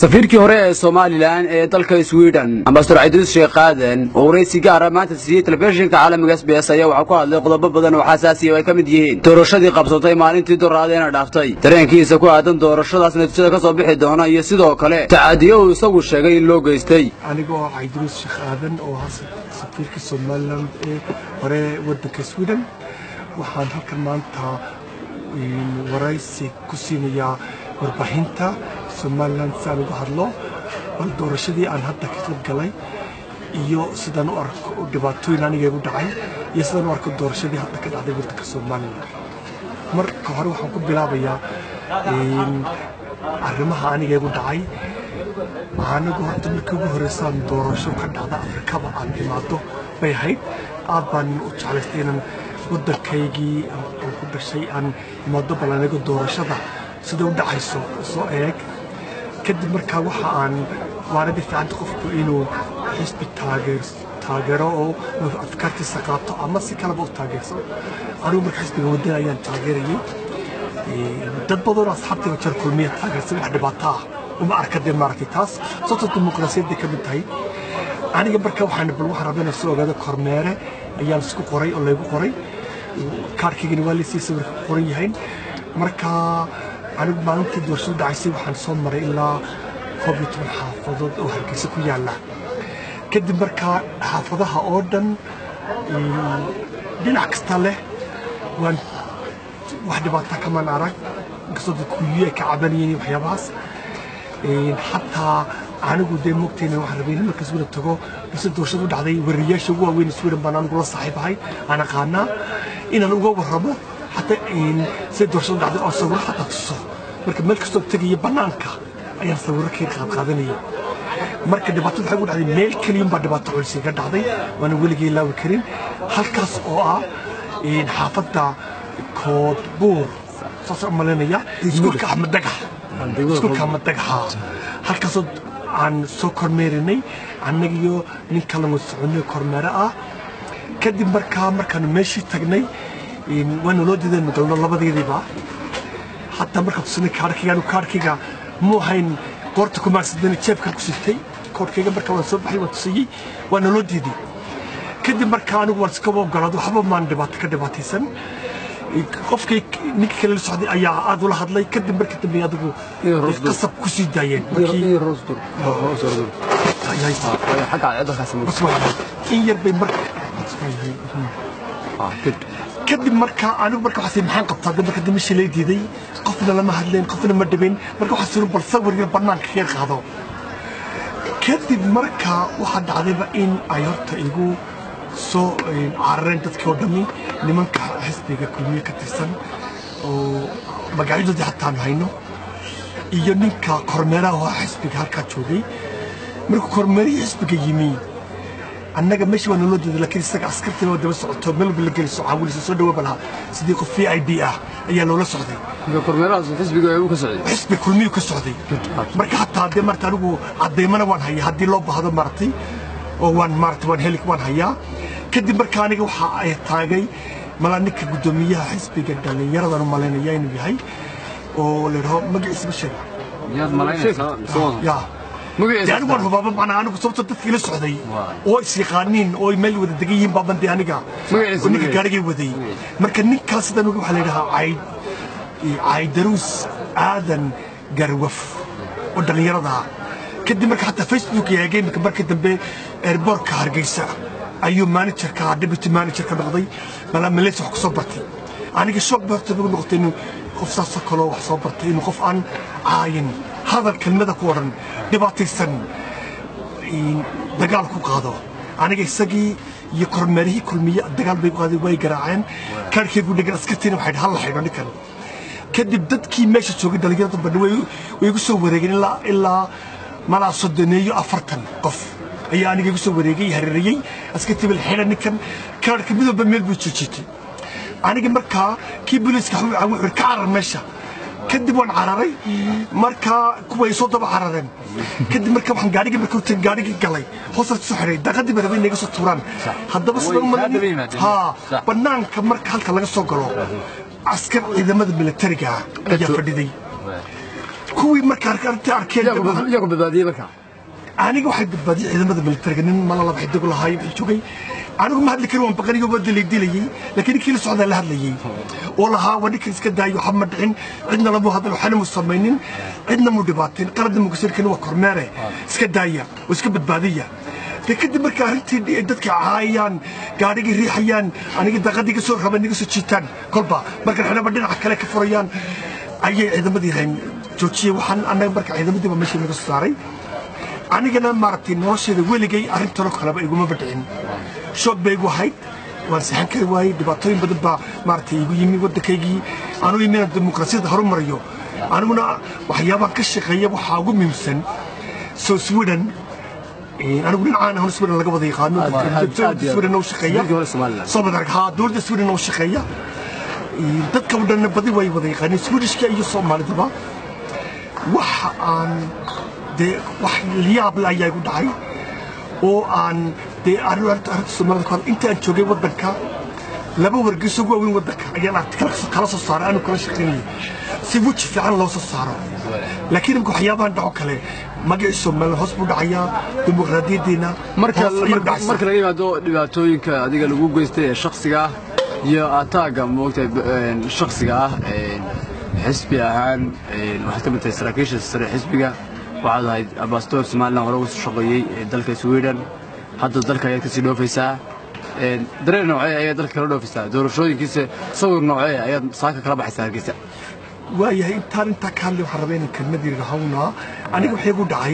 safiirkii hore ee somalilan ee dalka swiden ambasador cabdiruus sheekh qaadan oo waraysi gaara maanta siiyey telefishinka caalamiga s b s ayaa waxaa ku hadlay qodobo badan oo xasaasiya oo ay ka mid yihiin doorashadii qabsatay maalintii doraadeena dhaaftay dareenkiisa ku aadan doorashadaas natiijada ka soo bixi doona iyo sidoo kale tacadiyo uu isagu sheegay in loo geystay anigoo cabdiruus sheekh aadan oo ah safiirka somalilan ee hore waddanka swiden waxaan halkan maanta waraysi ku siinayaa warbaahinta somalilan si aan uga hadlo bal doorashadii aan hadda ka qayb galay iyo sidaan u arko dhibaatooyin aniga igu dhacay iyo sidaan u arko doorashadii hadda ka dhacday waddanka somalilan marka hore waxaan ku bilaabayaa arrimaha aniga igu dhacay anigu horta markii ugu horreysaan doorasho ka dhacda afrikaba aan imaado bay ahayd aad baan u jeclaystay inaan waddankaygii aan ku dhashay aan imaado bal aniga doorashada sida u dhacayso soo eeg kadib markaa waxa aan waaradii fiicanta qofku inuu xisbi taageero oo afkaartiisa qaato ama si kaleba u taageersan anigu marka xisbiga waddan ayaan taageerayay dad badanoo asxaabtiiba jar kulmiya taageersan wax dhibaato ah uma arka dee maaragtay taas sababtoo dimuqraasiyadday ka mid tahay aniga marka waxaan bal waxaan rabaa inaan soo ogaado kormeere ayaan isku qoray oo laygu qoray kaarkaygana waa laysii sawirka ku qoran yahayn marka anigu maalintii doorashadu dhacaysay waxaan soo maray ilaa koob iyo toban xaafadood oo hargeysa ku yaalla kadib markaa xaafadaha oo dhan dhinac kasta leh waan wax dhibaata kamaan arag inkastoo dadku kuyiyo ay ka cabanayeen waxyaabahaas xataa anigu dee mogtayna waxaan rabay in marka sweden tago balse doorashadu dhacday wariyaasha ugu waaweyn sweden baan anigu la saaxiibahay aan aqaanaa inaan uga warramo xataa sida doorashadu dhacday oo sawiro xataa tuso marka meel kastoo tegaya bannaanka ayaan sawiro ka qaadqaadanayay marka dhibaatada waxay ugu dhacday meel keliyun baa dhibaato culus iga dhacday waana weligay ilaawi karin halkaas oo ah xaafadda koodbuur saasaan u malaynaya iskuulka axmed dagax iskuulka axmed dagaxa halkaasoo aan soo kormeerinay annaga iyo nin kalan soconay kormeere ah kadib markaa markaanu meeshii tagnay waana loo diidaynu galno labadeediiba hataa markaa tusinay kaarkayga anu kaarkayga muu hayn goorta kumaarsadana jeebkan ku sitay koorkayga markaa waan soo baxay waan tusiyey waana loo diiday kadib markaa anigu waan iskaba ogolaad waxba maan dhibaato ka dhibaataysan qofkii ninka kale la socday ayaa aad ula hadlay kadib markii dambe adigu qasab ku sii daayeen in yar bay marka kadib markaa anigu marka waxaas maxaan qabtaa de marka dambe shilay diiday qofna lama hadleen qofna ma dhibin marka waxaa suran bal sawirga bannaanka kaga qaado kadib marka waxaa dhacdayba in ay horta igu soo carareen dadkii oo dhammi nimanka xisbiga kulmiye ka tirsan oo magacyadoodii hataan hayno iyo ninka kormeeraha oo xisbiga halkaa joogay markuu kormeerihii xisbiga yimi annaga meesha waa naloo diiday laakiin isaga askartii waa daba socoto meel walba la geliso caawilisa soo dhawaaba lahaa sidii qof v i d ah ayaa loola socday xisbi kulmiyuu ka socday marka hataa dee marta anigu caddaymana waan hayaa haddii loo baahdo maaragtay oo waan maaragtay waan heli waan hayaa kadib marka aniga waxa ay taagay malaa ninka guddoomiyaha xisbiga dhallinyaradan u malaynaya inuu yahay oo la yidhaho magaciisa ma sheega anigu waan hubaaba macnaa anigu sababtoo dadka ila socday oo is yaqaaniin oo meel wada degan yihiin baaban dee aniga oo ninka gaarigay waday marka ninkaas sidan waxaa la yidhahaa cayd caydaruus aadan garwaf oo dhallinyarada kadib marka xataa facebook yaagay iminka markii dambe airbortka hargeysa ayuu managerka deputy managerka noqday malaa malaysia wax ku soo bartay aniga shoog ba horta nagu noqotay inuu qof saasoo kaloo wax soo bartay inuu qof aan caayin hadal kelmada ku odhan dhibaataysan dagaal ku qaado aniga isagii iyo kormeerihii kulmiye dagaal bay qaaday way garaaceen kaarkeygu dhegan askartiina waxay hal la xidho ninkan kadib dadkii meesha joogay dhallinyarada badha way igu soo wareegeen ilaa ilaa malaa soddoneeyo afartan qof ayaa aniga igu soo wareegay hareerayey askartii bal xidha ninkan kaarka mid walba meel buu joojitay aniga markaa kii booliiska wuxuu ka carar meesha kadib waan cararay markaa kuway soo daba carareen kadib marka waxaan gaarigii marka horta gaarigii galay hoosta soo xiray daaqadii bay rabay inay iga soo tuuraan haddaba sidaan umalan ha bannaanka marka halka laga soo galo askar ciidamada militariga ayaa fadhiday kuwii markaa arrinta arkeen dee waxaan- iyagu badbaadiyey markaa aniga waxay badbaadiyey ciidamada militariga nin mala laba xidig lahaay wixii joogay anigu ma hadli karin waan baqaniyo waa dilay dilayay laakiin ninkii la socdaa la hadlayay oo lahaa waa ninkan iska daayo waxba ma dhicin cidna lamu hadal waxna mu samaynin cidna mu dhibaatin qaladna mu gasirkin waa kormeere iska daaya oo iska badbaadiya de kadib marka arrintii ay dadka caayayaan gaadhigii riixayaan aniga daqadii ka soo raban iga soo jiitaan kolba markan xidhaba dhinaca kale ka furayaan ayay ciidamadii hayn joojiyey waxaan annaga marka ciidamadiiba meeshii naga soo saaray anigana maaragtay nolosheeda weligay arrintanoo kaleba iguma badhicin shoog bay igu ahayd waan sixan kari waayey dhibaatooyin badan baa maaragtay igu yimi waddankaygii anuu yimi inaan dimuqraasiyadda horumariyo aniguna waxyaabaha ka shaqeeya waxaa ugu muhiimsan soo sweden eh, anigu dhinacaan ahon sweden laga wada yaqaano aad- aad- dowladda aad- sweden oo shaqeeya Dalkii hore Somaliland. soo badarag haa dowladda sweden oo shaqeeya Eh, dadka oo dhanna badi way wada yaqaaneen swedishka iyo soomaalidaba waxa aan dee wax liyaab le ayaa igu dhacay oo aan dee arrin arrinta arrinta soomaalida ku hadla intaan joogay waddanka laba wargeyso ugu waaweyn waddanka ayaan aragti kala soo- kala soo saaray anu kala shaqaynayay si weji fiican loo soo saaro laakiin imika waxyaabahan dhaco kale magacii somaliland hoos buu dhacayaa dimuqraadiyadeena marka hoos ayay marka dhacaysaa. marka laga yimaado dhibaatooyinka adiga lagu geystay ee shakhsiga ah iyo ataaga moogtay shakhsiga ah een, xisbi ahaan een, waxaad ka mid tahay saraakiisha sare xisbiga waxaad ahayd ambasador somaliland hore uga soo shaqeeyey ee dalka sweden hadda dalka ayaad kasii dhoofaysaa Een, dareen noocee ayaad dalka kala dhoofaysaa doorashooyinkiisa sawir noocee ayaad saaka kala baxaysaa hargeysa waayahay intaan intaa ka hadlay waxaan rabaa inaan kelmad yar hawnaa aniga waxay igu dhacay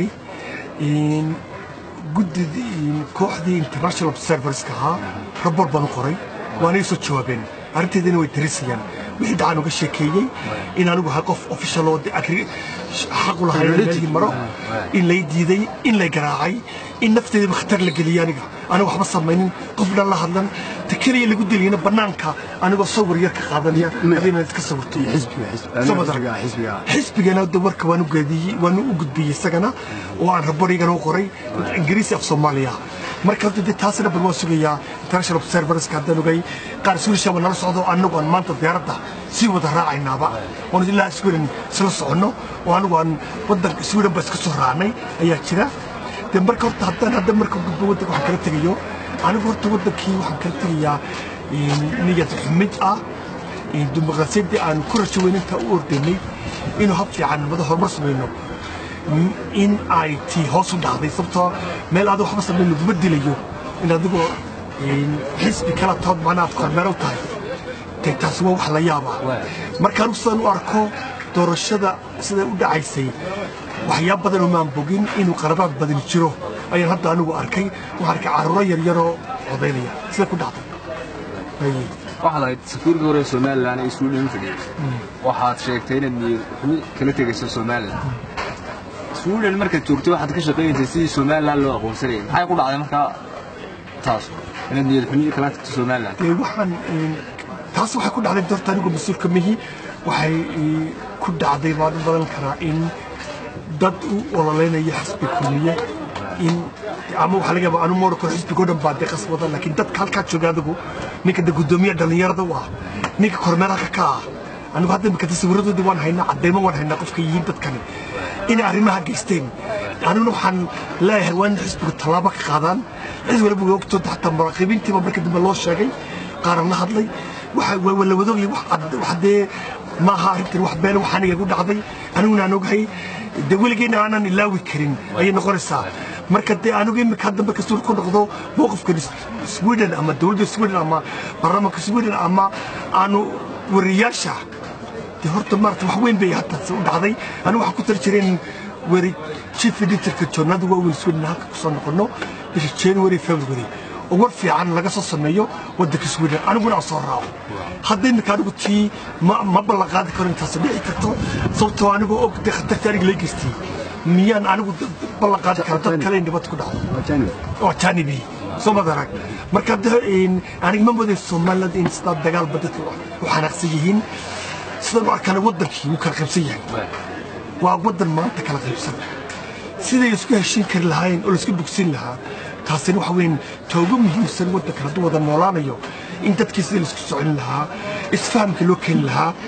in guddidii in kooxdii international observerska ahaa rabor baan u qoray waana soo jawaabeen arrinteedana way darisayaan wixii dhacaan uga sheekeeyey in anigu ahay qof official oo de agri xaq u lahay meelihii maro in lay diiday in lay garaacay in nafteedaba khatar la geliyay aniga aniga waxba samaynin qofna la hadlan ta keliya lagu dilayna bannaanka anigoo sawir yar ka qaadanaya hadii iska sawirto xisbiga Soo ma xisbiga daran. xisbiga xisbigana de warka waan u geediyey waan u gudbiyey isagana oo aan raborigana u qoray ingiriisi af soomaaliya marka horta de taasina bal waan sugayaa international observerska haddaan ogay qaar suulisha waa nala socdo anagu aan maanta diyaaradda sii wada raacaynaaba oon ilaa sweden isla soconno oo anigu aan wadanka sweden ba iska soo raacnay ayaa jira de marka horta haddaan hadda marka gudbo wadanka waxaan kala tegayo anigu horta wadankii waxaan kala tegayaa niyad xumid ah dimuqraasiyaddii aan ku rajo weyn intaa u ordaynay inuu hab fiican nabada horumar samayno m- in ay tii hoos u dhacday sababtoo meel aad waxba samayn laguma dilayo in adigoo xisbi kala tood macnaa aad kormeero u tahay de taasi waa wax la yaaba marka anigu sidaan u arko doorashada siday u dhacaysay waxyaab badan oo maan bogin inuu qarabaad badan jiro ayaan hadda anigu arkay waxaan arkay carruuro yaryaroo codaynaya sida ku dhacday Haye. waxaad ahayd safiirka hore ee somalilan ee sweden fadhiyey waxaad sheegtay inaad niyad xumi kala tegayso somalilan sweden markaad joogtay waxaad ka shaqaynaysay sidii somalilan loo aqoonsanayay maxay ku dhacday markaa taas inaad niyad xumi kala tagto somalilan dee waxaan een, taas waxay ku dhacday doorta anigu mas-uulka mihi waxay ee, ku dhacday baan u badan karaa in dad u ololeynaya xisbi kulmiye in ama waxaa laga yaabaa anu moori karo xisbigo dhan baa dee qasbada laakiin dadka halkaa jooga adigu ninka de guddoomiye dhallinyarada u ah ninka kormeeraka ka ah anigu hadda imika tasawiradoodii waan haynaa cadeymo waan haynaa qofka yihiin dadkani inay arrimaha geysteen aniguna waxaan leeyahay waa in xisbigu tallaabo ka qaadaan cid waliba way ogtoonta xataa muraaqibiintiiba marka dambe loo sheegay qaaran la hadlay waxa waa wala wadoogay wax cad- wax dee ma aha arrintan wax been wax aniga igu dhacday aniguna aan ogahay de weligeena aanan ilaawi karin ayay noqonaysaa marka dee anigu imika hadda marka suul ku noqdo mowqifkan sweden ama dowladda sweden ama baarlamaanka sweden ama aanu wariyaasha dee horta maarata wax weyn bay hadda u dhacday anigu waxaan ku tali jiray in weri chief editorka joornada waaweyn sweden halka kusoo noqono bisha january february oo war fiican laga soo sameeyo wadanka sweden aniguna aan soo raaco hadda imika anigu tii ma ma ballan qaadi karo intaas dhici karto sababtoo anigoo og dee khatarta aniga lay geystay miyaan anigu ballan qaadi kara dad kale in dhibad ku dhacdo oo janibi soo madarag marka hadda aniga ma moodeen somaliland in sidaa dagaalba dadka u xanaaqsan yihiin sidaan u arkana wadankii wuu kala qaybsan yahay waa wadan maanta kala qaybsan siday isku heshiin kari lahaayeen oo laisku bogsin lahaa taasina waxa weyn toogo muhiimsan wadankan hadduu wada noolaanayo in dadkii sidii laisku socon lahaa isfahamka loo keeni lahaa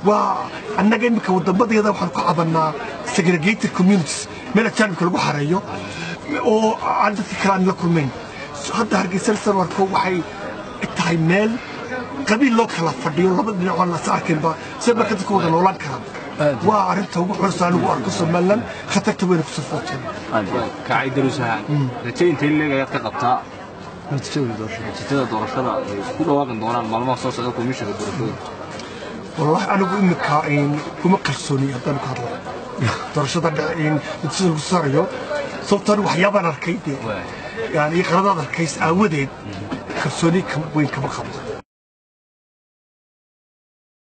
waa annaga iminka wadamadeeda waxaan ku cabanaa segregated communities meel ajaanibka lagu xareeyo oo aan dadka kale aan la kulmayn hadda hargeysa sarwarko waxay tahay meel qabiil loo kala fadhiyo laba dhinac aan las arkinba si marka dadka wada noolaan karaan waa arrinta ugu culus anigu arko somalilan khatarta weyna kusoo footeen kacay daruusahaan raje intay leeg ayaad ka qabtaa natiijada doorashada ay ku dhawaaqi doonaan maalmaha soo socda komishanka doorashooyinka والله أنا أقول إنك كم كرسوني هذا الكهرباء درشة نتصل بالسرية سلطان وحيابا أركيدي يعني قرض هذا الكيس أودين كرسوني كم وين كم خبز